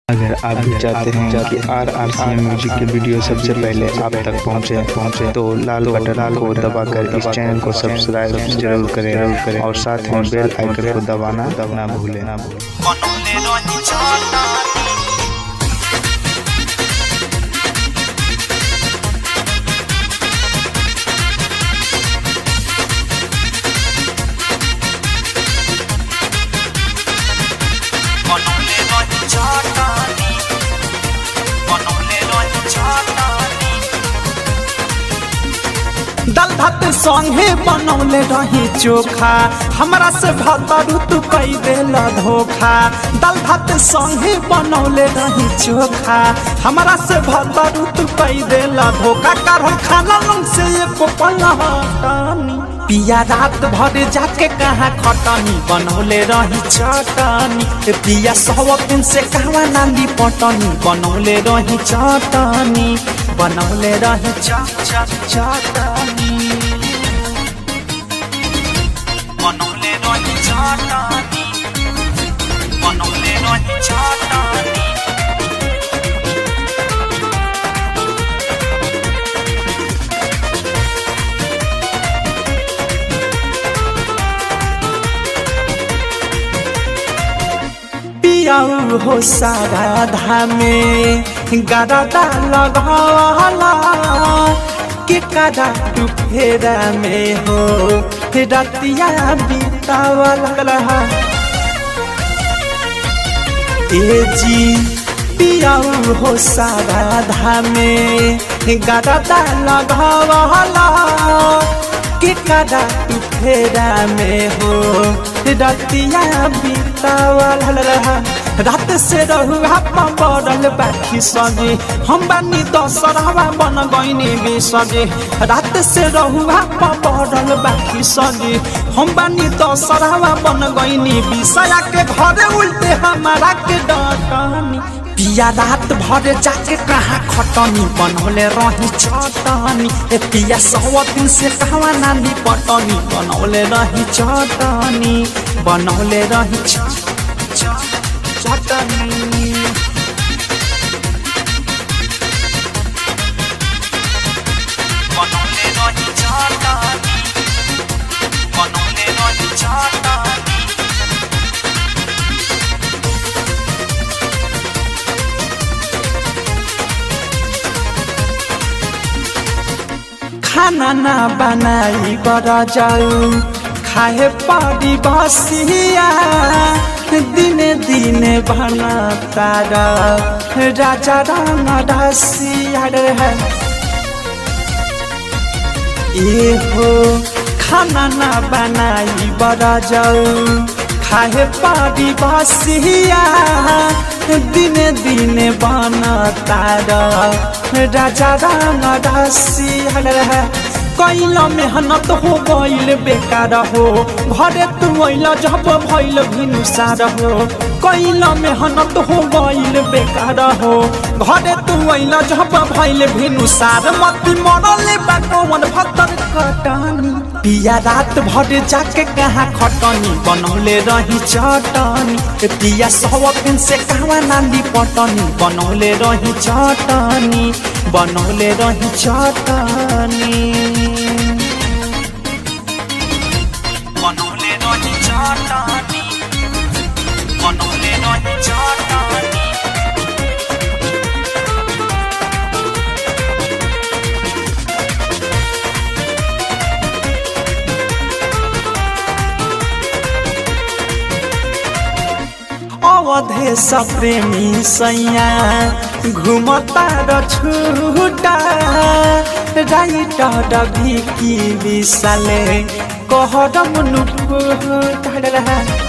अगर आप भी चाहते हैं कि R R C M music के वीडियो सबसे पहले आप तक पहुंचे पहुंचे तो लाल बटन को दबाकर इस चैनल को सब्सक्राइब जरूर करें जरूर करें और साथ में बेल आइकन को दबाना दबाना भूलें ना भूलें बनौले रही छातानी बनौले रही छातानी बनौले रही छातानी दाल भात संगे बनौले रही चोखा हमरा से भतरू तू कई देल धोखा दाल भात संगे बनौले रही चोखा हमरा से भतरू तू कई देल धोखा कर खाना लंग से एको पलहटानी पिया रात भर जाके कहाँ खटनी बनौले रही चटनी ए पिया सौ दिन से कहवा नाली पटनी बनौले रही चटनी बनौले रही च च चटनी बनौले रही छातानी बनौले रही छातानी पियाऊ हो सारा धामे गरदा लगाला के कदा तू फेरा में हो रतिया बीतावला ए जी पियाऊ हो सारा धामे गरदा लगाला के कदा तू फेरा में हो रतिया बीतावल रात से रहुआ पड़ल बाखी सजे हम बानी दशहरा बन गईनी बिसजे रात से रहुआ पड़ल बाखी सजे हम बानी दशहरा बन गईनी बिसया के घरे उल्टे हमारा के डटनी पिया रात भर जाके कहाँ खटनी बनौले रही चटनी ए पिया सौ दिन से कहवा नाली पटनी बनौले रही चटनी बनौले रही च च चटनी बनौले रही छातानी बनौले रही छातानी खाना ना बनाई बर जाऊ खाए पड़ी बसिया दिने दिने बना तारा राजा राम रसिया है ए हो खाना ना बनाई बर जाऊ खाए पड़ी बसिया दिने दिने बना तारा राजा राम रसिया है कैल मेहनत हो गईल बेकार हो घरे तू अल जब भैल भिनुसार हो कैल मेहनत हो गईल बेकार हो घरे तू अल जब भैल भिनुसार मती मरले बा कौन भतर कटनी पिया रात भर जाके कहाँ खटनी बनौले रही चटनी ए पिया सौ दिन से कहवा नाली पटनी बनौले रही चटनी बनौले रही चटनी बनौले रही छातानी बनौले रही छातानी अवधे प्रेमी सैया घुमता र छुटा राइट भिकी विशाले कहरम नुटा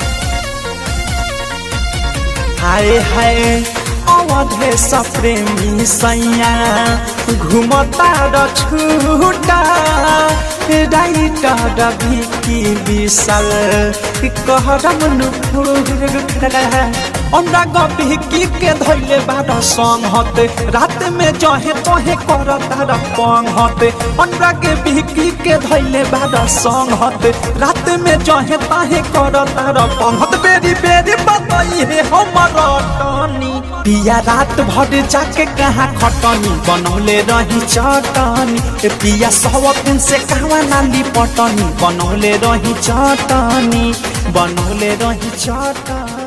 हाय हाय अवधे प्रेमी सैया घुमता र छुटा राइट भिकी विशाल कहरम नुटा हमरा गभिकी के धैले बार संहत रात में जहे तहे कर तार पंहत हमरा के बिहकी के धैले बार संहत रात में जहे तहे कर तार पंहत बेरी बेरी बताई हे हमर टनी पिया रात भर जाके कहाँ खटनी बनौले रही चटनी ए पिया सौ दिन से कहवा नाली पटनी बनौले रही चटनी बनौले रही चटनी